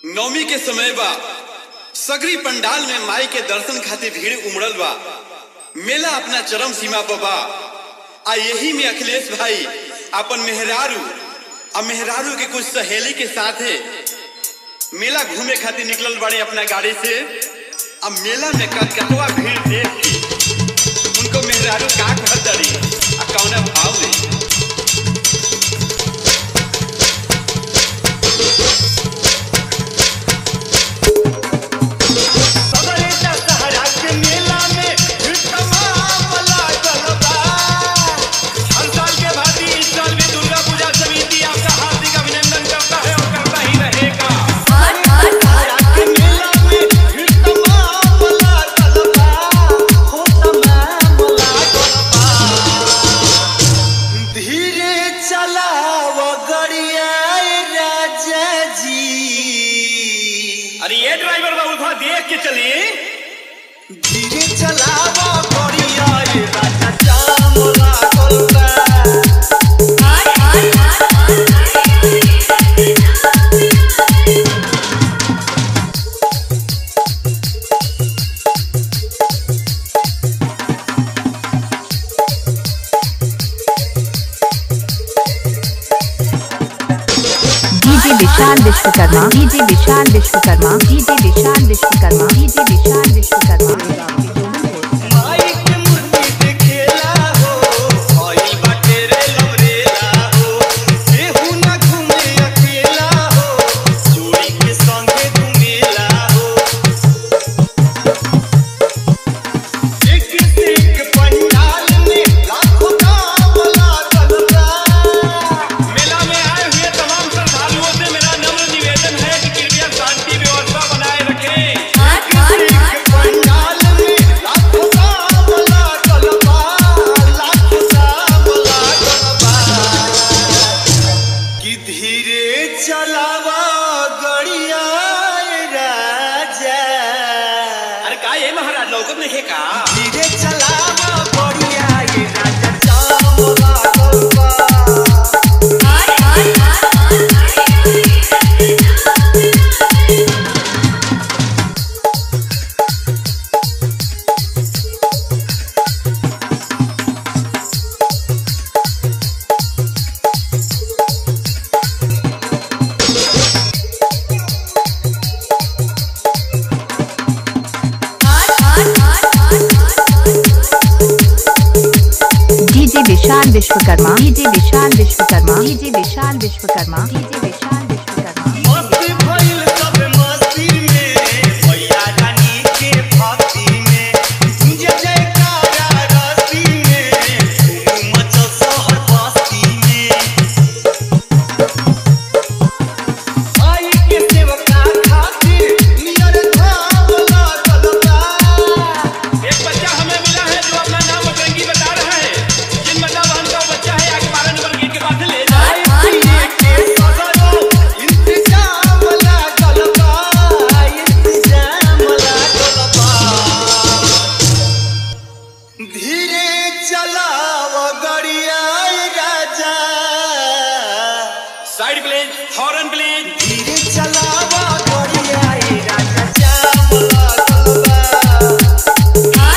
नवमी के समय बा सगरी पंडाल में माई के दर्शन खातिर भीड़ उमड़ल बा मेला अपना चरम सीमा पर बा आ यही में अखिलेश भाई अपन मेहरारू आ मेहरारू के कुछ सहेली के साथ है मेला घूमे खातिर निकलल बड़े अपना गाड़ी से अब मेला में कतकतवा भीड़ देख के उनको मेहरारू का कहत दड़ी आ कौना भाव में धीरे चलाव गड़िया राजा जी अरे ये ड्राइवर बाबू थोड़ा देख के चलिए धीरे चलाव गड़िया राजा जाम लागल बा DJ Vishal Vishwakarma DJ Vishal Vishwakarma DJ Vishal Vishwakarma DJ Vishal Vishwakarma माई के मूर्ति देखेला हो भइल बाटे रे लवरेला हो केहू ना घूमे अकेला हो जोड़ी के संगे घूमेला हो एक से एक पंडाल में लाखों दाम लागल बा मेला में आए हुए तमाम श्रद्धालुओं से मेरा नम्र निवेदन है कि कृपया शांति व्यवस्था बनाए रखें पंडाल में लाखों दाम लागल बा लाखों दाम लागल बा कि धीरे चलावा गड़िया राजा अरे का ये महाराज लौकत नहीं है का धीरे चलावा गड़िया राजा जाम लागल बा DJ Vishal Vishwakarma DJ Vishal Vishwakarma DJ Vishal Vishwakarma DJ Vishal Vishwakarma मस्ती भइल सब मस्ती में भैया रानी के भक्ति में तुझे जयकारा रस्ती में धूम मचल शहर बस्ती में आई के सेवका खातिर नियर धाम लागल बा एक बच्चा हमें मिला है जो अपना नाम बजरंगी बता रहा है जिन मतलब बहन का वो बच्चा है आगे बारह नंबर गेट के पास से ले जाए आई पिए के सगरो इंतजाम लागल बा इंतजाम लागल बा धीरे चलाव गड़िया राजा साइड प्लीज हॉर्न प्लीज धीरे चलाव गड़िया राजा जाम लागल बा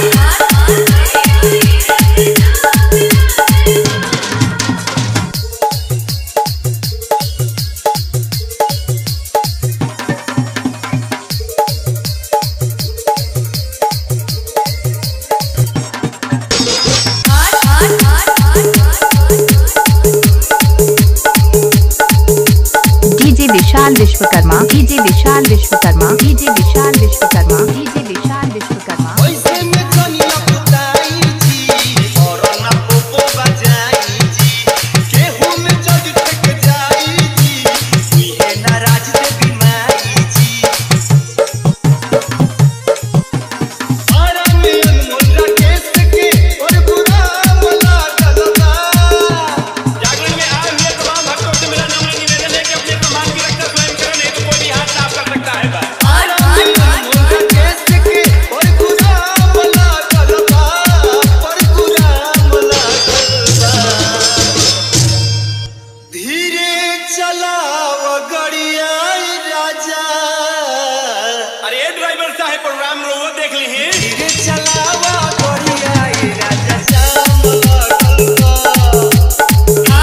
DJ Vishal Vishwakarma DJ Vishal Vishwakarma DJ Vishal Vishwakarma DJ Vishal Vishwakarma ऐसे में कनिया पुताई जी और ना पोपो बजाई जी केहू में जग ठक जाई जी सुइहे नाराज दे बीमारी जी आरा में अनमोल राकेश के और बुरा मला गलबा जागरण में आए हुए तमाम भक्तों से मेरा नम्र निवेदन है कि अपने सम्मान की रक्षा स्वयं करें नहीं तो कोई भी हाथ साफ कर सकता है बस आरा में अनमोल राकेश ड्राइवर साहब प्रोग्राम रोवो देख ली धीरे चलावा बढ़िया ए राजा जाम लागल बा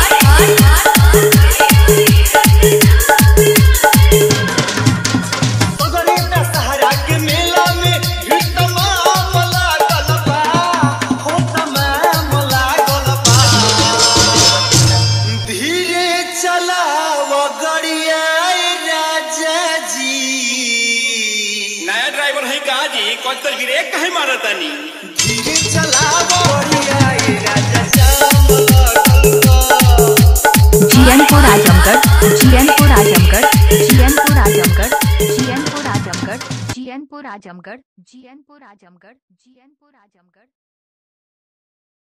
अगरे दशहरा के मेला में भीड़ तमाम लागल बा हो तमाम लागल बा धीरे चलाव गड़िया राजा जी नया ड्राइवर है कहा जी कौन तर ब्रेक कहे मारा तानी धीरे चलाव गड़िया राजा जाम लागल बा जीएनपुर आजमगढ़ जीएनपुर आजमगढ़ जीएनपुर आजमगढ़ जीएनपुर आजमगढ़ जीएनपुर आजमगढ़ जीएनपुर आजमगढ़ जीएनपुर आजमगढ़